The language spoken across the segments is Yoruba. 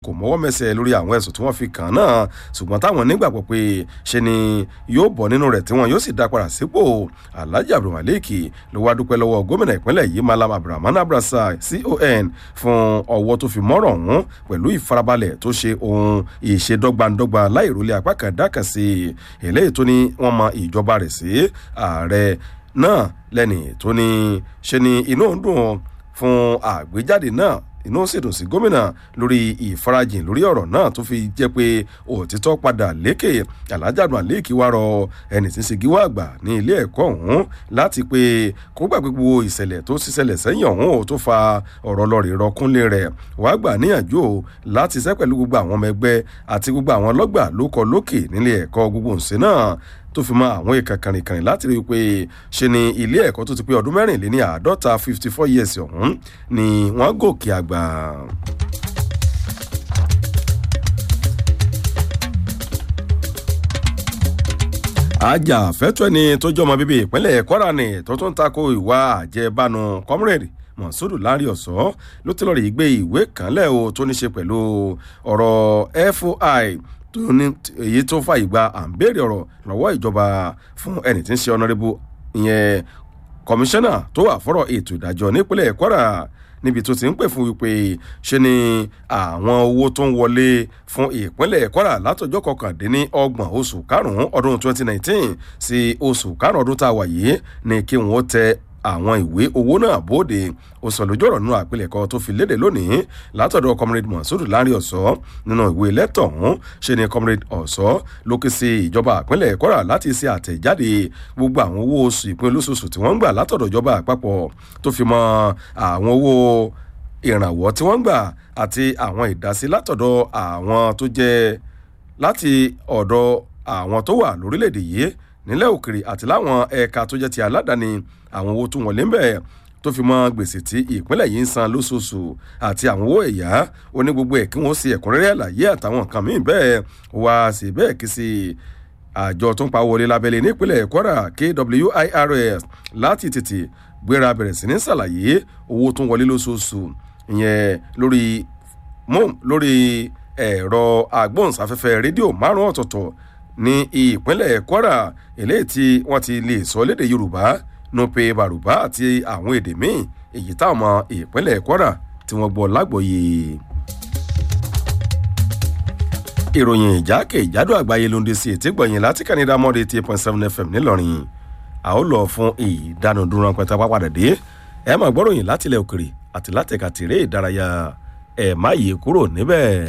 kò mọ́wọ́ mẹsẹ̀ lórí àwọn ẹ̀sùn tí wọ́n fi kàn án náà ṣùgbọ́n táwọn nígbàgbọ́ pé ṣe ni yóò bọ̀ nínú rẹ̀ tí wọ́n yóò sì dá padà sípò alhaji abdulmalik ló wá dúpẹ́ lọ́wọ́ gómìnà ìpínlẹ̀ yìí malam abdulrahman abrasa con fún ọwọ́ tó fi mọ́rọ̀ ọ̀hún pẹ̀lú ìfarabalẹ̀ tó ṣe ohun ìṣedọ́gbandọ́gba láìrólé apá kan dákàn sí eléyìí tó ní wọ́n mọ ìjọba rẹ̀ sí ààrẹ náà lẹ́ni tó ní ṣe ni inú ń dùn fún àgbéjáde náà inú sì dùn sí gómìnà lórí ìfarajìn lórí ọ̀rọ̀ náà tó fi jẹ́ pé òtítọ́ padà lékè alájàdùn àléèkì wá rọ ẹni tí ń ṣe gíwá àgbà ní ilé ẹ̀kọ́ ọ̀hún láti pé kó gbàgbé gbogbo ìṣẹ̀lẹ̀ tó ṣiṣẹlẹ̀ sẹ́yìn ọ̀hún ò tó fa ọ̀rọ̀ lọ́rẹ̀ rọkúnlé rẹ̀ wàá gbà níyànjú o láti ṣẹ́ pẹ̀lú gbogbo àwọn ọmọ ẹgbẹ́ àti gbogbo àwọn ọlọ́gbà ló kọ lókè nílé ẹ̀kọ́ gbogbo ǹsẹ̀ náà tó fi mọ àwọn ìka kànrìnkànrìn láti rí i pé ṣe ni ilé ẹ̀kọ́ tó ti pé ọdún mẹ́rìnléní àádọ́ta fifty four years ọ̀hún ni wọ́n gòkè àgbà. ajàfẹ́tọ̀ ẹni tó jọmọ bíbí ìpínlẹ̀ kwara ni tó tún tako ìwà àjẹbánu comrade mọ̀sódù lárí ọ̀sọ́ ló ti lọ́ọ́ rí gbé ìwé kan lẹ́ o tó ní ṣe pẹ̀lú ọ̀rọ̀ foi tó ní èyí tó fàyè gba à ń béèrè ọ̀rọ̀ lọ́wọ́ ìjọba fún ẹni tí ń ṣe ọ̀nàrẹ́bù ìyẹn kọmíṣánná tó wà fọ́rọ̀ ètò ìdájọ́ nípínlẹ̀ kwara níbi tó ti ń pè fún wípé ṣe ni àwọn owó tó ń wọlé fún ìpínlẹ̀ kwara látọjọ́ kọkàndínní ọgbọ̀n oṣù karùn-ún ọdún 2019 sí oṣù karùn-ún ọdún tá a wà yìí ni kí wọ́n tẹ àwọn ìwé owó náà bóde ó sọ lójú ọ̀rọ̀ nínú àpilẹ̀kọ tó fi léde lónìí látọ̀dọ̀ comrade monsuru lárí ọ̀sọ́ nínú ìwé lẹ́tọ̀ ọ̀hún ṣe ni comrade ọ̀sọ́ ló ké sí ìjọba àpínlẹ̀ kwara láti ṣe àtẹ̀jáde gbogbo àwọn owó oṣù ìpín olóṣooṣù tí wọ́n ń gbà látọ̀dọ̀ ìjọba àpapọ̀ tó fi mọ àwọn owó ìrànwọ́ tí wọ́n ń gbà àti àwọn ìdásí látọ̀dọ̀ àwọn tó jẹ́ láti ọ̀dọ̀ àwọn tó wà lórílẹ̀‐èdè yìí nílẹ̀ òkèrè àti láwọn ẹ̀ka tó jẹ́ ti aládàáni àwọn owó tó wọlé ń bẹ̀ tó fi mọ gbèsè tí ìpínlẹ̀ yìí ń san lóṣooṣù àti àwọn owó ẹ̀yá oní gbogbo ẹ̀ kí wọ́n ṣe ẹ̀kúnrẹ́rẹ́ àlàyé àtàwọn nǹkan míì bẹ́ẹ̀ wá sí bẹ́ẹ̀ kí sí àjọ tó ń pa wọlé lábẹ́lé nípínlẹ̀ kwara kwirs láti tètè gbéra bẹ̀rẹ̀ sí ní ṣàlàyé owó tó ń wọlé lóṣooṣù ìyẹn lórí mom lórí ẹ̀rọ agbóhùnsáfẹ́fẹ́ rédíò márùn-ún ọ̀tọ̀ọ̀tọ̀ ní ìpínlẹ̀ kwara eléyìí tí wọ́n ti lè sọ léde yorùbá nupe bàrùbá àti àwọn èdè míì èyí táwọn ọmọ ìpínlẹ̀ kwara tí wọ́n gbọ́ lágbòye. ìròyìn ìjákè ìjádò àgbáyé ló ń dé sí ètí gbọ̀nyìn láti kànídà mọ́dé eight point seven fm ńìlọrin a ó lọ fún ìdánudúró ránpẹ́tà pápádà dé ẹ máa gbọ́ròyìn látilẹ̀ òkèrè àti látẹ̀ka tèrè ìdárayá ẹ̀ má yí kúrò níbẹ̀.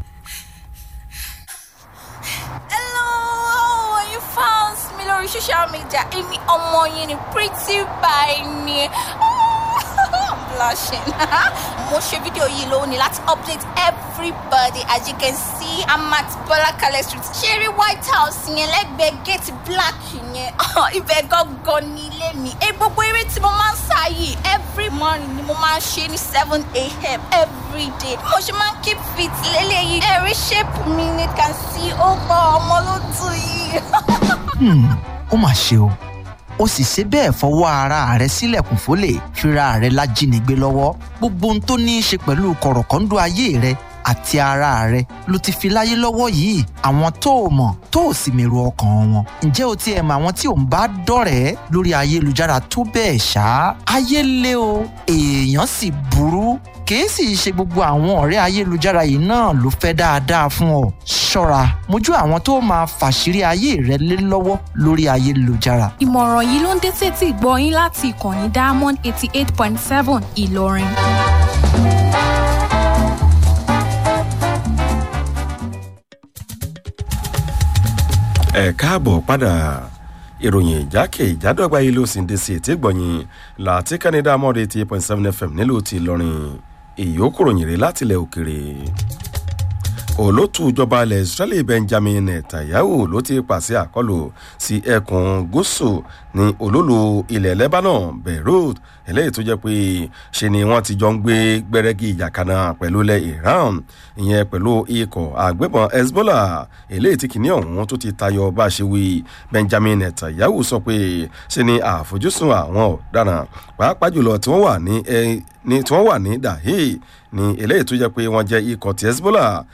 lórí social media èmi ọmọ yẹn ni pretty by ni i'm blushing mo ṣe fídíò yìí lónìí láti update everybody as you can see i'm at bọlákalẹ street ṣeré white house yẹn lẹ́gbẹ̀ẹ́ gate black yẹn ibẹ̀ gangan ní ilé mi ẹ gbogbo eré tí mo máa ń sá yìí every morning ni mo máa ń ṣe ní seven a.m. every day mo ṣe máa ń keep fit lélẹ́yìí ẹ̀rí shape mi ni can see ó gbọ́ ọmọ ló dùn yìí. ó mà ṣe o ó sì ṣe bẹ́ẹ̀ fọwọ́ ara rẹ̀ sílẹ̀kùn fólè fira rẹ̀ lájínigbé lọ́wọ́ gbogbo ohun tó ní í ṣe pẹ̀lú kọ̀rọ̀kọ́ńdọ́ ayé rẹ̀ àti ara rẹ̀ ló ti fi láyé lọ́wọ́ yìí àwọn tó o mọ̀ tó o sì mèrò ọkàn wọn ǹjẹ́ o tiẹ̀ mọ àwọn tí ò ń bá dọ̀rẹ́ lórí ayélujára tó bẹ́ẹ̀ ṣá ayé lé o èèyàn sì burú kìí sì ṣe gbogbo àwọn ọ̀rẹ́ ayélujára yìí náà ló fẹ́ dáadáa fún ọ ṣọ́ra mójú àwọn tó máa fàṣírí ayé rẹ lé lọ́wọ́ lórí ayélujára. ìmọ̀ràn yìí ló ń dé sétí ìgbọ́ yín láti ìkànnì diamond eighty eight point seven ìlọrin. ẹ káàbọ̀ padà ìròyìn ìjákè ìjádọ́gba yìí ló sì ń dé sí ètí gbọ̀nyìn láti canada mọ́ọ̀dé eighty eight point seven fm nílùú ti ìlọrin ìyókù ròyìn rè látilẹ̀ òkèrè olótú ìjọba ilẹ̀ israeli benjamin netanyahu ló ti pàṣẹ àkọlù sí ẹkùn gúúsù ní olólu ilẹ̀ lebanon beirut eléyìí tó jẹ́ pé ṣe ni wọ́n ti jọ ń gbé gbẹ́rẹ́gì ìjà kaná pẹ̀lú ilẹ̀ iran ìyẹn pẹ̀lú ikọ̀ àgbẹ̀bọ̀n hezbollah eléyìí tí kìíní ọ̀hún tó ti tayọ bá ṣe wí benjamin netanyahu sọ pé ṣe ni àfojúsùn àwọn ọ̀daràn pàápàá jùlọ tí wọ́n wà ní tí wọ́n wà ní dahi ní eléyìí tó jẹ́ pé wọ́n jẹ́ ikọ̀ ti hezbollah